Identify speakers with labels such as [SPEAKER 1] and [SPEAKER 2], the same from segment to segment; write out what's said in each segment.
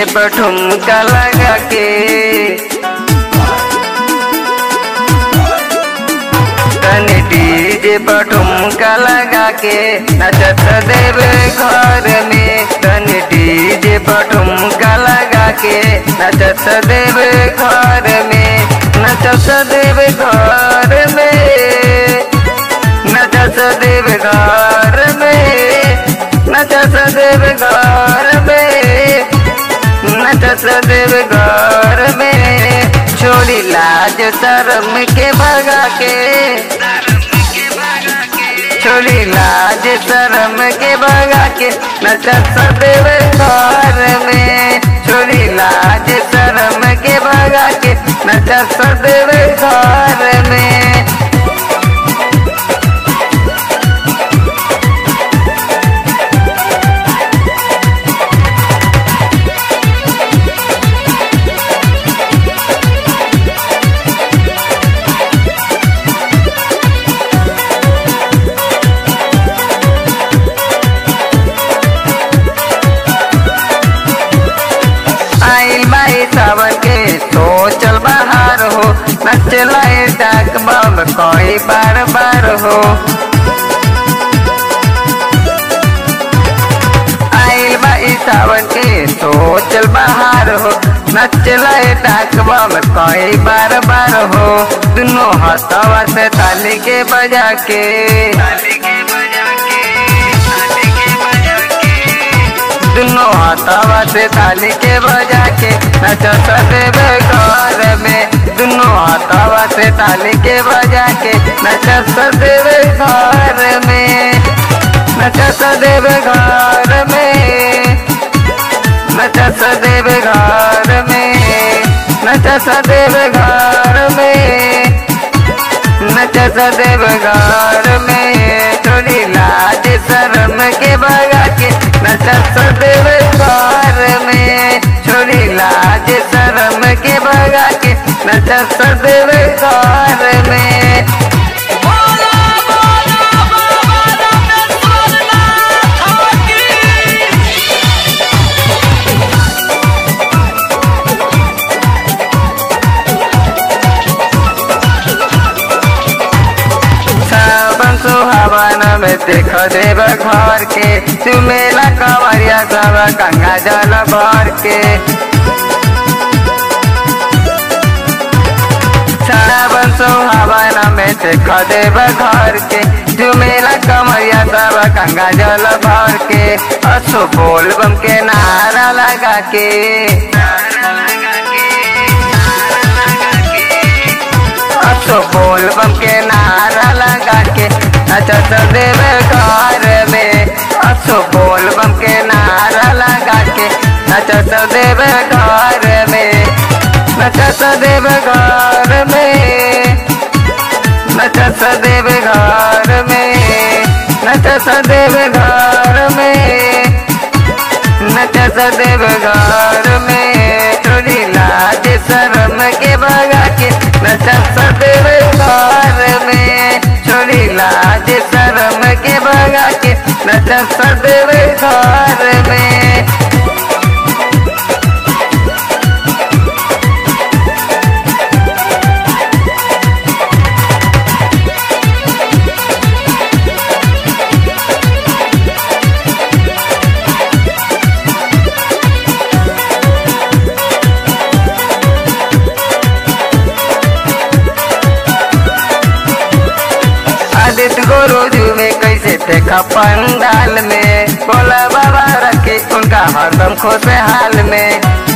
[SPEAKER 1] पर ठुमका लगा के तनी डीजे पर ठुमका लगा के नचत देवे घर में तनी डीजे पर ठुमका लगा के नचत देवे घर में नचत देवे घर में नचत देवे घर में नचत देवे घर में नचत देवे घर में छोड़ी लाज शर्म के भगा के छोड़ी लाज शर्म के भगा के नचत देवे घर में छोड़ी लाज शर्म के भगा के नचत देवे घर में आइल बाई सावन के तो चल बाहर हो नचलाए डाक बम कोई बार बार हो आइल बाई सावन के तो चल बाहर हो नचलाए डाक बम कोई बार बार हो दोनों हथवा से ताली के बजा के ताली के बजा के ताली के बजा के दोनों हाथावा से ताली के बजा के नचत देवे घर में दोनों हाथावा से ताली के बजा के नचत देवे घर में नचत देवे घर में नचत देवे घर में नचत देवे घर में नचत देव घर में थोड़ी लाज शर्म के भगा के नचत देव घर में छोड़ी लाज शर्म के भगा के नचत देव घर में
[SPEAKER 2] बोला बोला बाबा रामेश्वरनाथ की
[SPEAKER 1] सावन सुहावन में देख देव घर के चुमेला कवरिया सब गंगा जल भर के सावन सुहावन में देख देव घर के चुमेला कमरिया सब गंगा जल भर के असो बोल बम के नारा लगा के नारा लगा के नारा लगा के असो बोल बम के नारा लगा के नचत देव घर में असो बोल बम के नारा लगा के नचत देव घर में नचत देव घर में नचत देव घर में नचत देव घर में नचत देव घर में थोड़ी लाज शर्म के भगा के नचत देव घर में छोड़ी लाज शर्म के भगा के नचत देव घर में आदित्य गुरुजी में कैसे देखा पंडाल में बोला बाबा रखे उनका हरदम खुशहाल में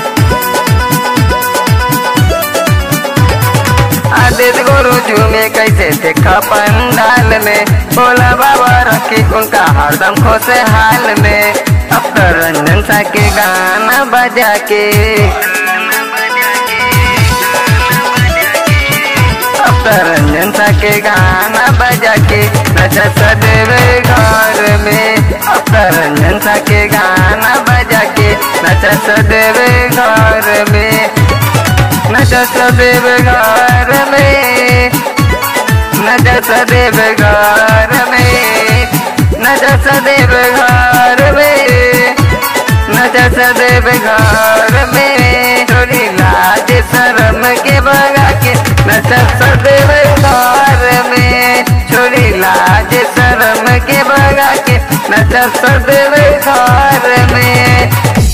[SPEAKER 1] आदित्य गुरुजी में कैसे देखा पंडाल में बोला बाबा रखे उनका हरदम खुशहाल में अब तो रंजन सा के गाना बजा के अब तो रंजन सा के गाना बजा के नचत देवे घर में अब तो रंजन सा के गाना बजा के नचत देवे घर में नचत देवे घर में नचत देवे घर में नचत देवे घर में नचा सदैव घर में छोड़ी लाज शर्म के भगा के नचा सदैव घर में छोड़ी लाज शर्म के भगा के नचा सदैव घर में